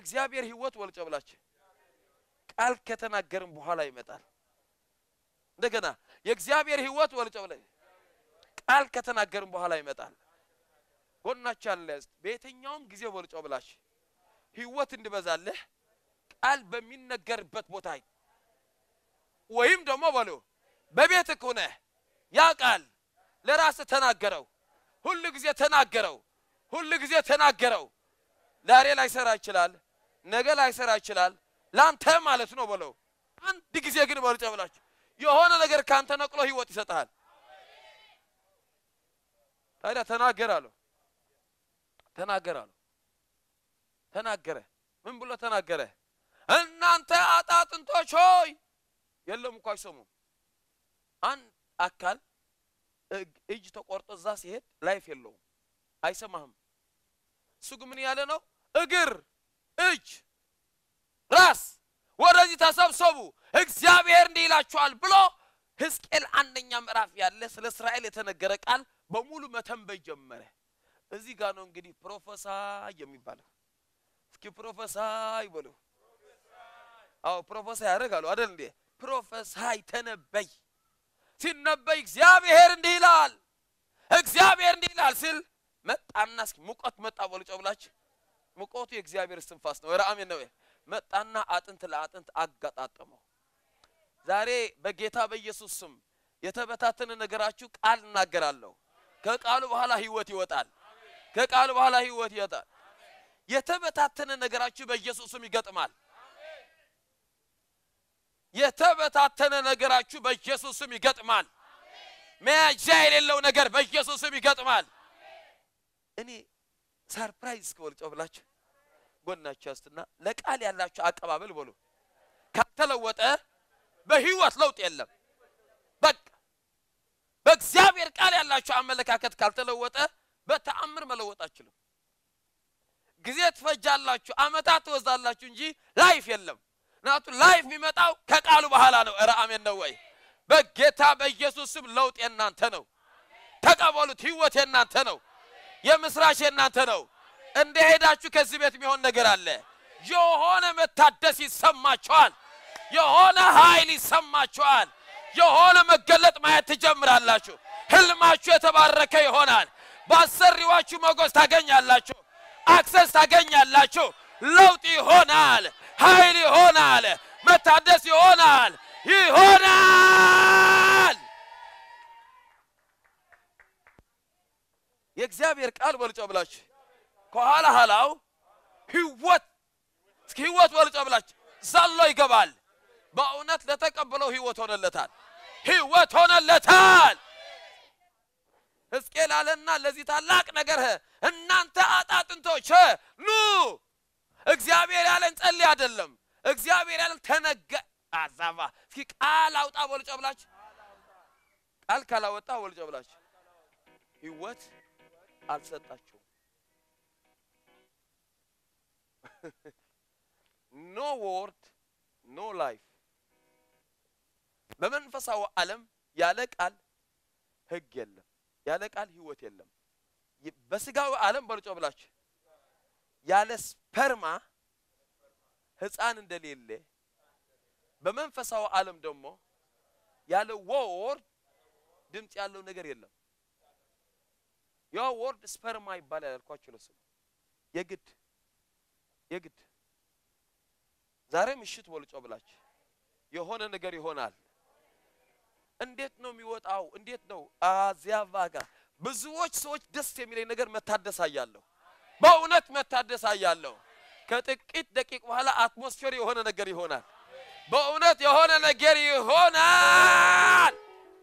የእግዚአብሔር ህይወት ወልጮ ብላችሁ ቃል ከተናገርን በኋላ ይመጣል። እንደገና የእግዚአብሔር ህይወት ወልጮ ብለ ቃል ከተናገርን በኋላ ይመጣል። ጎናችሁ ያለ በየትኛውም ጊዜ ወልጮ ብላችሁ ህይወት እንዲበዛልህ ቃል በሚነገርበት ቦታ ወይም ደግሞ በሎ በቤት ከሆነ ያ ቃል ለራስህ ተናገረው። ሁሉ ጊዜ ተናገረው። ሁሉ ጊዜ ተናገረው። ዛሬ ላይሰራ ይችላል፣ ነገ ላይሰራ ይችላል። ላንተ ማለት ነው በለው። አንድ ጊዜ ግን በልጨ ብላችሁ የሆነ ነገር ካንተ ነቅሎ ህይወት ይሰጥሃል። ታዲያ ተናገር አለው። ተናገር አለው። ተናገረ። ምን ብሎ ተናገረ? እናንተ አጣጥንቶች ሆይ የለም እኮ አይሰሙም። አንድ አካል እጅ ተቆርጦ እዛ ሲሄድ ላይፍ የለውም፣ አይሰማህም። እሱ ግን ምን ያለ ነው? እግር፣ እጅ፣ ራስ ወደዚህ ተሰብሰቡ እግዚአብሔር እንዲህ ይላችኋል ብሎ ሕዝቅኤል አንደኛ ምዕራፍ ያለ ስለ እስራኤል የተነገረ ቃል በሙሉ መተንበይ ጀመረ። እዚህ ጋር ነው እንግዲህ ፕሮፌሳይ የሚባለው። እስኪ ፕሮፌሳይ በሉ። አዎ ፕሮፌሳይ ያደርጋሉ አይደል እንዴ? ፕሮፌሳይ ተነበይ ሲነበይ እግዚአብሔር እንዲህ ይላል፣ እግዚአብሔር እንዲህ ይላል ሲል መጣና እስኪ ሙቀት መጣ በሉ ጨብላችሁ። ሙቀቱ የእግዚአብሔር እስትንፋስ ነው። ራአሜን ነው። መጣና አጥንት ለአጥንት አጋጣጠመው። ዛሬ በጌታ በኢየሱስ ስም የተበታተነ ነገራችሁ ቃል እናገራለሁ። ከቃሉ በኋላ ህይወት ይወጣል። ከቃሉ በኋላ ህይወት ይወጣል። የተበታተነ ነገራችሁ በኢየሱስ ስም ይገጥማል። የተበታተነ ነገራችሁ በኢየሱስ ስም ይገጥማል። መያዣ የሌለው ነገር በኢየሱስ ስም ይገጥማል። እኔ ሰርፕራይዝ ከወልጨው ብላችሁ ጎናችሁ ያስትና ለቃል ያላችሁ አቀባበል በሉ ካልተለወጠ በህይወት ለውጥ የለም። በቃ በእግዚአብሔር ቃል ያላችሁ አመለካከት ካልተለወጠ በተአምር መለወጥ አችልም። ጊዜ ትፈጃላችሁ፣ አመታት ትወዛላችሁ እንጂ ላይፍ የለም። ምክንያቱም ላይፍ የሚመጣው ከቃሉ በኋላ ነው። ኧረ አሜን ነው ወይ? በጌታ በኢየሱስ ስም ለውጥ የናንተ ነው። ተቀበሉት። ህይወት የናንተ ነው። የምስራች የናንተ ነው። እንደ ሄዳችሁ ከዚህ ቤት የሚሆን ነገር አለ። የሆነ መታደስ ይሰማችኋል። የሆነ ኃይል ይሰማችኋል። የሆነ መገለጥ ማየት ትጀምራላችሁ። ህልማችሁ የተባረከ ይሆናል። ባሰሪዋችሁ ሞገስ ታገኛላችሁ። አክሰስ ታገኛላችሁ። ለውጥ ይሆናል። ኃይል ይሆናል። መታደስ ይሆናል። ይሆናል። የእግዚአብሔር ቃል በልጮ ብላችሁ ከኋላ ኋላው ህይወት እስኪ ህይወት በልጮ ብላችሁ ዘሎ ይገባል። በእውነት ለተቀበለው ህይወት ሆነለታል። ህይወት ሆነለታል። ሕዝቅኤል አለና ለዚህ ታላቅ ነገር እናንተ አጣጥንቶች ኑ። እግዚአብሔር ያለን ጸልይ አይደለም። እግዚአብሔር ያለን ተነገ አዛባ እስኪ ቃል አውጣ ወልጮ ብላችሁ ቃል ካላወጣ ወልጮ ብላችሁ ህይወት አልሰጣችሁም። ኖ ወርድ ኖ ላይፍ። በመንፈሳዊ ዓለም ያለ ቃል ህግ የለም። ያለ ቃል ህይወት የለም። በስጋዊ ዓለም በልጮ ብላችሁ ያለ ስፐርማ ህፃን እንደሌለ በመንፈሳዊ ዓለም ደግሞ ያለ ወርድ ድምፅ ያለው ነገር የለም። ያ ወርድ ስፐርማ ይባላል ያልኳችሁ ለሱ የግድ የግድ ዛሬ ምሽት ወልጮ ብላችሁ የሆነ ነገር ይሆናል። እንዴት ነው የሚወጣው? እንዴት ነው አዚያቫ ጋር ብዙዎች ሰዎች ደስ የሚለኝ ነገር መታደስ አያለሁ። በእውነት መታደስ አያለሁ። ከጥቂት ደቂቅ በኋላ አትሞስፌር የሆነ ነገር ይሆናል። በእውነት የሆነ ነገር ይሆናል።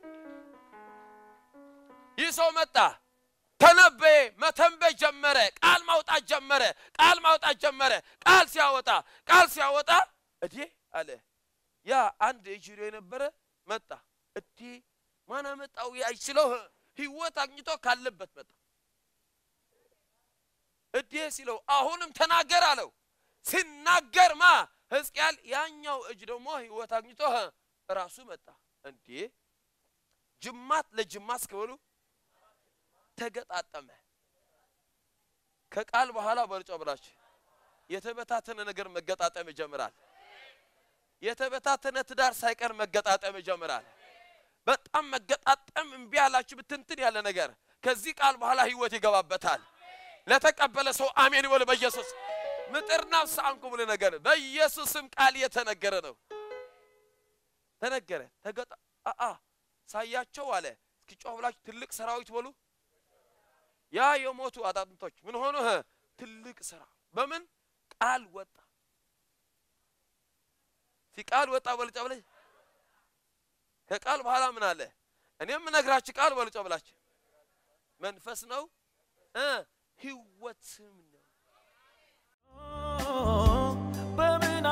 ይህ ሰው መጣ፣ ተነበየ፣ መተንበይ ጀመረ፣ ቃል ማውጣት ጀመረ፣ ቃል ማውጣት ጀመረ። ቃል ሲያወጣ ቃል ሲያወጣ እዴ አለ ያ አንድ እጅሮ የነበረ መጣ። እዴ ማን አመጣው? አይችለው ህይወት አግኝቶ ካለበት መጣ። እዴ ሲለው አሁንም ተናገር አለው። ሲናገር ማ ሕዝቅኤል ያኛው እጅ ደግሞ ህይወት አግኝቶ ራሱ መጣ። እንዴ ጅማት ለጅማት እስከበሉ ተገጣጠመ። ከቃል በኋላ በልጮ ብላችሁ የተበታተነ ነገር መገጣጠም ይጀምራል። የተበታተነ ትዳር ሳይቀር መገጣጠም ይጀምራል። በጣም መገጣጠም እምቢ ያላችሁ ብትንትን ያለ ነገር ከዚህ ቃል በኋላ ህይወት ይገባበታል። ለተቀበለ ሰው አሜን ይበል። በኢየሱስ ምጥርና ሳንኩ ብለ ነገር በኢየሱስም ቃል የተነገረ ነው። ተነገረ ተገጣ አአ ሳያቸው አለ እስኪ ጮህ ብላችሁ ትልቅ ሰራዊት በሉ። ያ የሞቱ አጣጥንቶች ምን ሆኑ? ህ ትልቅ ስራ በምን ቃል ወጣ። ቃል ወጣ በልጫ ብለሽ ከቃል በኋላ ምን አለ? እኔም የምነግራችሁ ቃል በልጫ ብላችሁ መንፈስ ነው እ ህይወትም ነው። በምን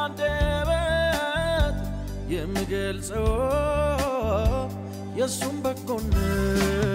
አንደበት የምገልጸው የእሱም በጎነት